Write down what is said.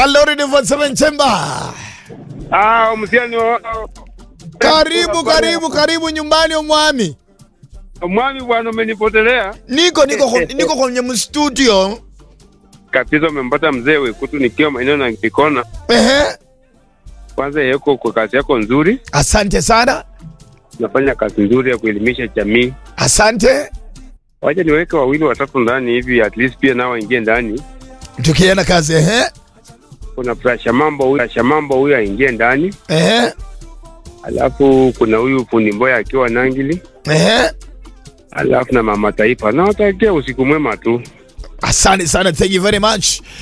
Alori ni 47 Chemba. Ah, msiani wa Karibu karibu karibu nyumbani omwami. Mwami bwana umenipotelea. Niko niko kwa- niko kwenye mstudio. Kabisa umempata mzee Wekutu nikiwa maeneo na Kikona. Ehe. Kwanza yeko kwa kazi yako nzuri, Asante sana. unafanya kazi nzuri ya kuelimisha jamii. Asante. Wacha niweke wawili watatu ndani hivi at least pia nao waingie ndani. Tukienda kazi ehe. Kuna Prasha Mambo huyu, Prasha Mambo huyu aingie ndani. Ehe. Alafu kuna huyu fundi Mboya akiwa Nangili. Ehe. Alafu na Mama Taifa. Na watakia usiku mwema tu. Asante sana. Thank you very much.